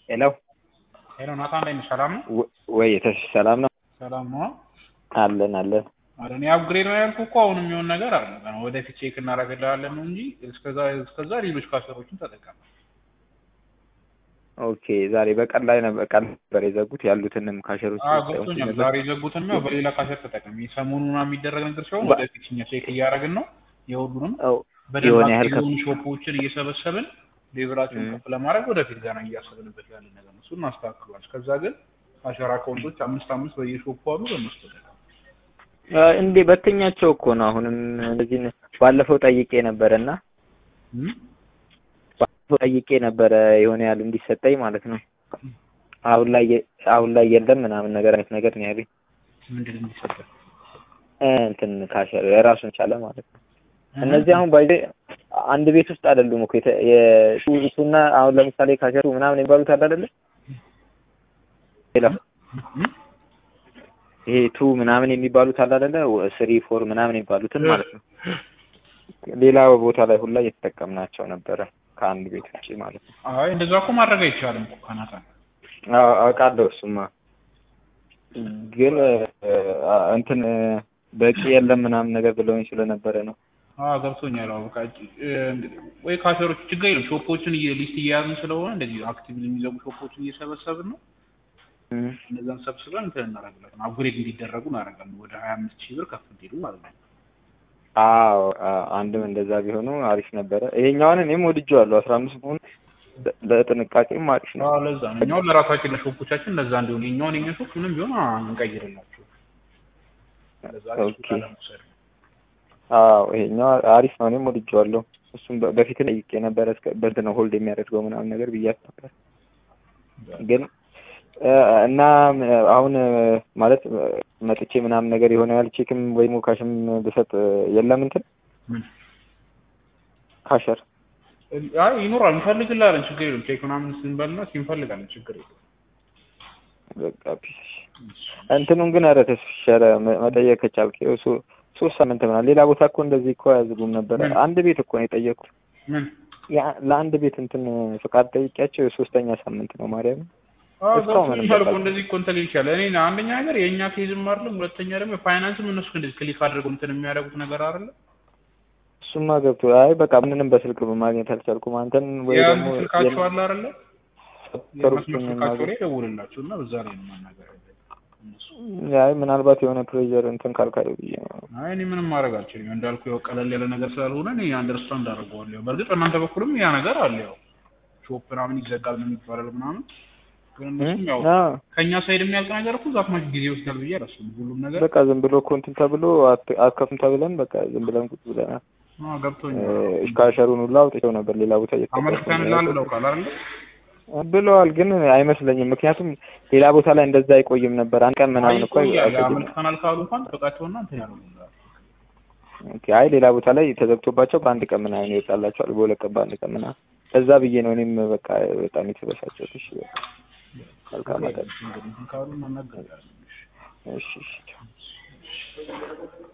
ሄሎ ሄሎ ናታን እንዴት ነህ? ሰላም ነው? ወ- ወይ ተሽ ሰላም ነው ሰላም ነው። አለን አለን አረ እኔ አፕግሬድ ነው ያልኩህ እኮ አሁን የሚሆን ነገር አይደለም። ወደፊት ቼክ እናደርግልሃለን ነው እንጂ እስከዛ እስከዛ ሌሎች ካሰሮችን ተጠቀም። ኦኬ ዛሬ በቀን ላይ ነበር ቀን ነበር የዘጉት ያሉትንም ካሸሮች አዎ ገብቶኛል። ዛሬ የዘጉትን ነው በሌላ ካሸር ተጠቀም። ሰሞኑን የሚደረግ ነገር ሲሆን ባ- ወደፊት እኛ ቼክ እያደረግን ነው የሁሉንም ው በደንብ የሆነ ያህል አክቲቭ ከፍ የሆኑ ሾፖችን እየሰበሰብን ሌቭላቸውን ም። ከፍ ለማድረግ ወደፊት ገና እያሰብንበት ያለ ነገር ነው። እሱን እናስተካክሏል። እስከዛ ግን ካሸር አካውንቶች አምስት አምስት በየሾፑ አሉ። በእነሱ ተጠቀም። እንዴ በተኛቸው እኮ ነው አሁንም እንደዚህ ነ- ባለፈው ጠይቄ ነበረ እና ም? ባለፈው ጠይቄ ነበረ የሆነ ያህል እንዲሰጠኝ ማለት ነው አሁን ላይ የ- አሁን ላይ የለም ምናምን ነገር አይነት ነገር ነው ያለኝ ምንድን ነው የሚሰጠው? እ እንትን ካሸር የራሱን ቻለ ማለት ነው እነዚህ አሁን ባይዜ አንድ ቤት ውስጥ አይደሉም እኮ የተ- የሹ እሱና አሁን ለምሳሌ ካሸሩ ምናምን የሚባሉት አለ አይደለ ሌላ ም? ይሄ ቱ ምናምን የሚባሉት አለ አይደለ ስሪ ፎር ምናምን የሚባሉትን ማለት ነው ሌላ ቦታ ላይ ሁላ እየተጠቀምናቸው ነበረ ከአንድ ቤት ውጭ ማለት ነው አይ እንደዛ እኮ ማድረግ አይቻልም እኮ ከናታን አዎ አውቃለሁ እሱማ ግን አ- እንትን በቂ የለም ምናምን ነገር ብለውኝ ስለነበረ ነው አዎ ገብቶኛል። አዎ በቃ እ፣ ወይ ካሸሮች ችግር የለም ሾፖችን እየ- ሊስት እየያዝን ስለሆነ እንደዚህ አክቲቭ የሚዘጉ ሾፖችን እየሰበሰብን ነው። እም። እነዛን ሰብስበን እንትን እናደርግላለን አፕግሬድ እንዲደረጉ እናደርጋለን። ወደ ሀያ አምስት ሺህ ብር ከፍ እንዲሉ ማለት ነው። አዎ አ- አንድም እንደዛ ቢሆኑ አሪፍ ነበረ ይሄኛውን እኔም ወድጄዋለሁ አስራ አምስት መሆኑ ለ- ለጥንቃቄም አሪፍ ነው አዎ ለዛ ነው እኛውን ለራሳችን ለሾፖቻችን ለዛ እንዲሆን የኛውን የኛ ሾፕ ምንም ቢሆን አ- እንቀይርላቸው። ለዛ ኦኬ። አዎ ይሄኛው አሪፍ ነው እኔም ወድጄዋለሁ እሱም በ- በፊት ጠይቄ ነበረ እስከ በእንትን ነው ሆልድ የሚያደርገው ምናምን ነገር ብያት ነበር ግን እ፣ እና ም- አሁን እ፣ ማለት እ፣ መጥቼ ምናምን ነገር የሆነ ያህል ቼክም ወይ ሞካሽም ብሰጥ እ፣ የለም እንትን ምን ካሸር አይ ይኖራል፣ እንፈልግላለን። ችግር የለም። ቼክ ምናምን ስንበልና ሲንፈልጋለን። ችግር የለም። በቃ ፒስ እንትኑን ግን ኧረ ተስሸረ መጠየቅ ከቻልክ ይኸው ሶ- ሶስት ሳምንት ምናምን ሌላ ቦታ እኮ እንደዚህ እኮ አያዝጉም ነበረ ምን? አንድ ቤት እኮ ነው የጠየቁት ምን ያ- ለአንድ ቤት እንትን ፍቃድ ጠይቄያቸው የሶስተኛ ሳምንት ነው ማርያም አዎ እስካሁን ገብቶኛል ምንም እኮ በቃ- እንደዚህ እኮ እንትን ይቻላል። እኔ አንደኛ ነገር የእኛ ኬዝም አይደለም፣ ሁለተኛ ደግሞ ፋይናንስም እነሱ እንደዚህ ክሊክ አድርገው እንትን የሚያደርጉት ነገር አይደለ። እሱማ ገብቶ አይ በቃ ምንንም በስልክ ማግኘት አልቻልኩም አንተን ወይ ያን ደግሞ ስልካቸው አለ አይደለ፣ የመስመር የነበሩትን ስልካቸው ላይ ደውልላቸው እና በዛ ላይ ነው ማናገር ያለብን እነሱ። አይ ምናልባት የሆነ ፕሬዠር እንትን ካልካየው ብዬ ነው አይ እኔ ምንም ማድረግ አልችልም። እንዳልኩ ያው ቀለል ያለ ነገር ስላልሆነ እኔ አንደርስታንድ አደርገዋለሁ። በእርግጥ በእናንተ በኩልም ያ ነገር አለ። ያው ሾፕ ምናምን ይዘጋል ምን ይባላል ምናምን፣ ግን እነሱም ያው አዎ ከእኛ ሳይድ የሚያልቅ ነገር እኮ ዛት ማች ጊዜ ይወስዳል ብዬ አላስብም። ሁሉም ነገር በቃ ዝም ብሎ እኮ እንትን ተብሎ አት- አትከፍም ተብለን በቃ ዝም ብለን ቁጭ ብለናል አዎ ገብቶኛል። እስካሸሩን ሁላ አውጥቼው ነበር ሌላ ቦታ አመልክተንልሃል ብለው ቃል አይደለ ብለዋል ግን አይመስለኝም ምክንያቱም ሌላ ቦታ ላይ እንደዛ አይቆይም ነበር አንድ ቀን ምናምን እኮ አይቆይም አመልክተናል ካሉ እንኳን ጥቃቸውና እንትን ያለው ኦኬ አይ ሌላ ቦታ ላይ ተዘግቶባቸው በአንድ ቀን ምናምን ይወጣላቸዋል በሁለት ቀን በአንድ ቀን ምናምን እዛ ብዬ ነው እኔም በቃ በጣም የተበሳጨሁት እሺ በቃ መልካም አዳር ካሉ መናገር እሺ እሺ